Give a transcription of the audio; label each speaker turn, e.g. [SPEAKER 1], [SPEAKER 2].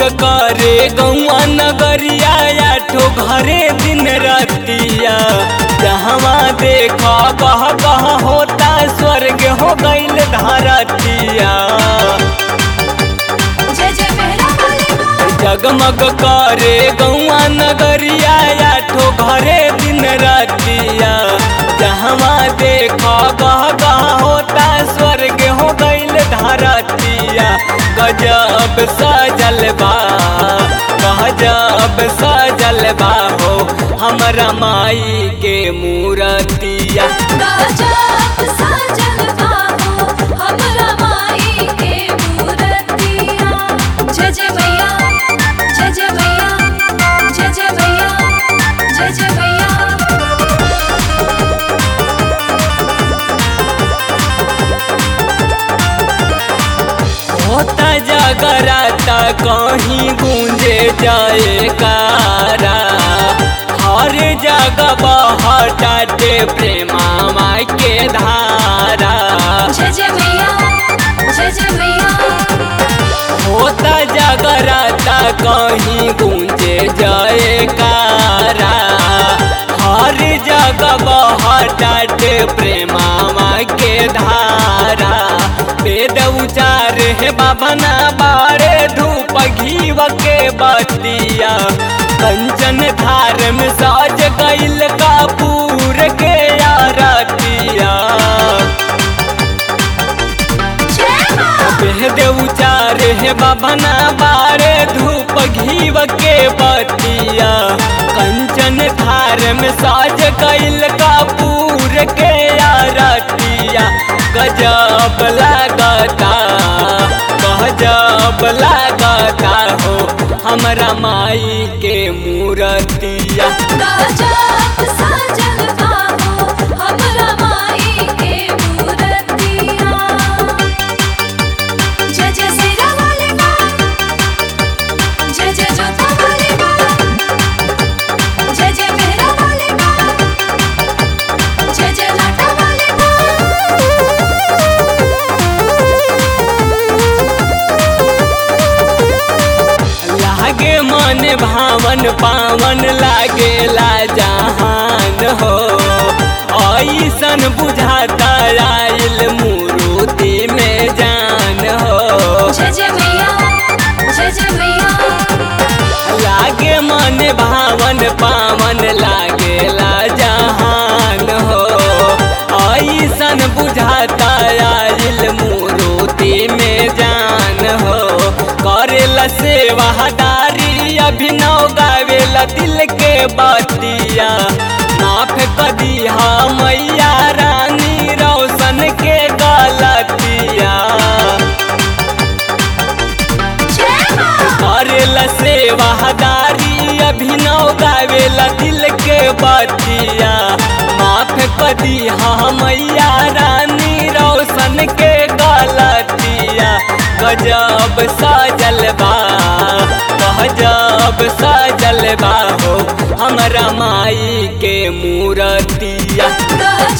[SPEAKER 1] करे गौआ नगरिया आठो घरे दिन रतिया जहवा देखा कह कह होता स्वर्ग हो गईल धरतिया
[SPEAKER 2] जय जय मेरा वाली माँ
[SPEAKER 1] जगमग करे गौआ नगरिया आठो घरे दिन रतिया जहवा देखा कह कह होता स्वर्ग हो गईल धरतिया गजब सजल बा गजब सजल बा हो हमरा माई के मूरतिया
[SPEAKER 2] गजब सजल बाहो हमरा माई के मूरतिया जय जय मैया जय जय मैया जय जय मैया जय जय मैया
[SPEAKER 1] होता जगराता कहीं गूंजे जाए कारा हर जगह बहटाते प्रेमा माई के धारा
[SPEAKER 2] जय जय मैया जय जय मैया
[SPEAKER 1] होता जगराता कहीं गूंजे जाए कारा हर जगह बहटाते प्रेमा माई के धारा वेद उचार है बाबा ना बारे धूप घीव के बतिया कंचन धार में साज गईल कापूर के आरतिया
[SPEAKER 2] जय माँ
[SPEAKER 1] वेद उचार है बाबा ना बारे धूप घीव के बतिया कंचन धार में साज गईल कापूर के आरतिया गजब लागता गजब लागता हो हमरा माई के मूरतिया
[SPEAKER 2] गजब सजल बाहो हमरा माई के मूरतिया जय जय सिरा वाली माँ जय जय जोता वाली माँ जय जय मेहरा वाली माँ जय जय लाटा वाली
[SPEAKER 1] लागे मन भावन पावन लागेला जहान हो ऐसन बुझाता आइल मूर्ति में जान हो
[SPEAKER 2] जय जय मैया जय जय मैया
[SPEAKER 1] लागे मन भावन पावन लागेला जहान हो ऐसन बुझाता आइल मूर्ति में जान हो करेला सेवादारी अभिनव गावेला दिल के बतिया माफ कदी मैया रानी रोशन के गलतिया
[SPEAKER 2] जय माँ
[SPEAKER 1] करेला सेवादारी अभिनव गावेला दिल के बतिया माफ कदी मैया रानी रोशन के गलतिया गजब सजल बा गजब सजल बा हो हमरा माई के मूरतिया
[SPEAKER 2] गजब